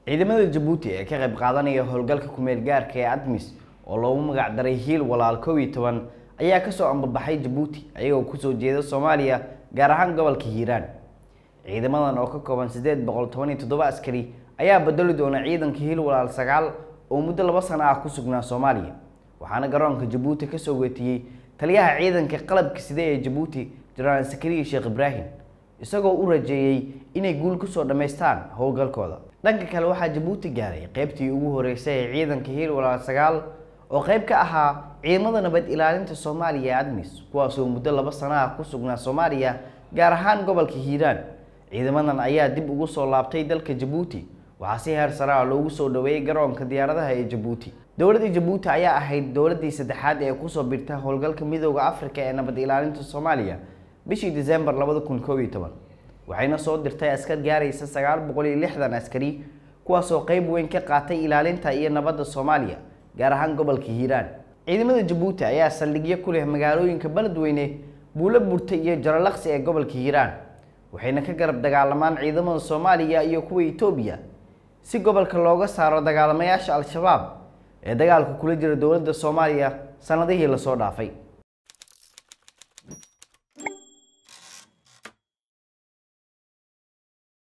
ciidamada jabuuti ee ka qayb qaadanaya howlgalka kumeel gaarka ee admis oo loogu magac daray hiil walaal kow iyo toban ayaa kasoo ambabaxay jabuuti ayagoo kusoo jeeda soomaaliya gaar ahaan gobolka hiiraan ciidamadan oo ka kooban sideed boqol toban iyo toddoba askari ayaa bedeli doona ciidanka hiil walaal sagaal oo muddo laba sano ah ku sugnaa soomaaliya waxaana garoonka jabuuti kasoo weetiyey taliyaha ciidanka qalabka side ee jabuuti jenaraal sakariya sheekh ibraahim isagoo u rajeeyey inay guul kusoo dhammaystaan howlgalkooda dhanka kale waxaa jabuuti gaaray qeybtii ugu horeysay ee ciidanka hiil walaal sagaal oo qeyb ka ahaa ciidamada nabad ilaalinta soomaaliya ee admis kuwaasoo muddo laba sano ah ku sugnaa soomaaliya gaar ahaan gobolka hiiraan ciidamadan ayaa dib ugu soo laabtay dalka jabuuti waxaa si heer sare ah loogu soo dhaweeyey garoonka diyaaradaha ee jabuuti dowladda jabuuti ayaa ahayd dowladdii saddexaad ee kusoo birta howlgalka midooda afrika ee nabad ilaalinta soomaaliya bishii disembar labada kun koob iyo toban waxayna soo dirtay askar gaaraysa sagaal boqol iyo lixdan askari kuwaasoo qeyb weyn ka qaatay ilaalinta iyo nabadda soomaaliya gaar ahaan gobolka hiiraan ciidamada jabuuti ayaa saldhigyo ku leh magaalooyinka beledweyne buulo burta iyo jaralaqsi ee gobolka hiiraan waxayna ka garab dagaalamaan ciidamada soomaaliya iyo kuwa etoobiya si gobolka looga saaro dagaalamayaasha al-shabaab ee dagaalka kula jira dowladda soomaaliya sanadihii lasoo dhaafay